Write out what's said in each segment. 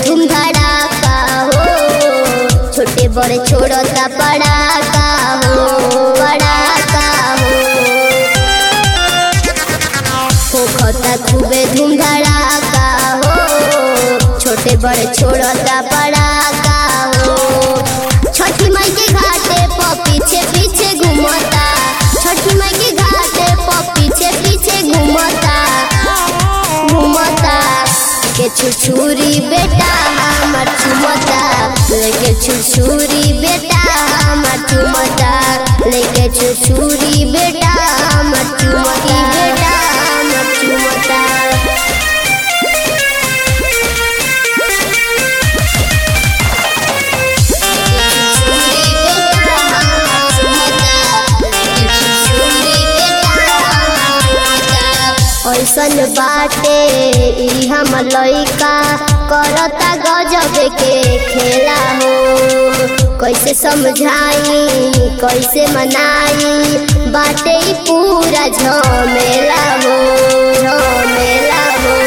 धूम धड़ाका हो छोटे बड़े छोड़ता पड़ाका हो पड़ाका हो होखता खूबे धूम धड़ाका हो छोटे बड़े छोड़ता पड़ाका हो छठी माई के घाटे पर पीछे पीछे घूमता छठी माई के घाटे पर पीछे पीछे घूमता घूमता के छुछुरी बेटा हमर चुमता लेके छुछुरी बेटा हमर चुमता लेके छुछुरी बेटा हमर चुमता बेटा हमर चुमता ऐसन बाटे ई हम लइका करता गजब के खेला हो कैसे समझाई कैसे मनाई बाटे ई पूरा झमेला हो झमेला हो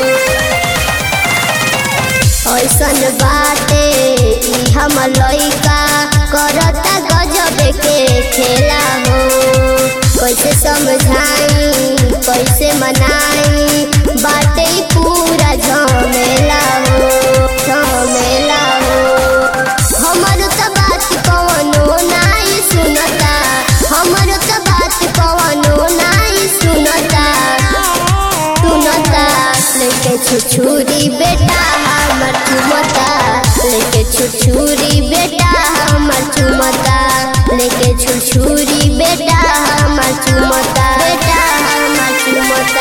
ऐसन बाटे ई हम लइका करता गजब के खेला हो कैसे समझाई कैसे मनाई बाटे ई पूरा झमेला हो झमेला हो हमर त बात कवनो नाई सुनता हमर त बात कवनो नाई सुनता सुनता लेके छुछुरी बेटा हमर चुमता लेके छुछुरी बेटा हमर चुमता लेके छुछुरी बेटा हमर चुमता बेटा हमर चुमता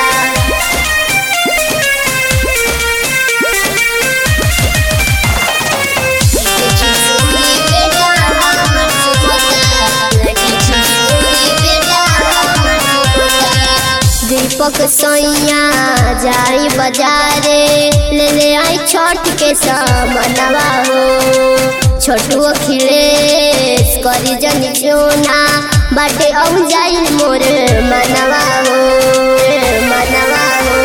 दीपक सैया जाई बाजारे ले ले आई छठ के सामनवा हो छोटू अखिलेश करी जन जोना बाटे औ जाई मोर मनवा हो मनवा हो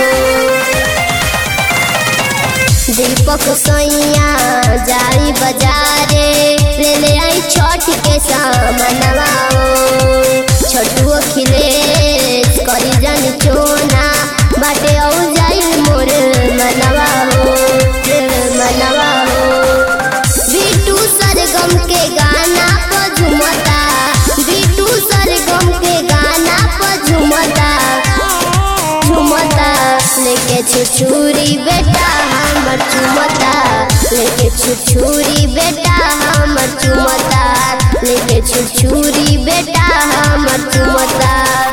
दीपक सैया जाई बाजारे ले ले आई छठ के सामनवा हो छोटू अखिलेश करी जन चोना बाटे औ जाई मोर मनवा हो मनवा हो बिटू सरगम के गाना पर झुमता बिटू सरगम के गाना पर झुमता झुमता लेके छुछुरी बेटा हमर चुमता लेके छुछुरी बेटा हमर चुमता लेके छुछुरी बेटा हमर चुमता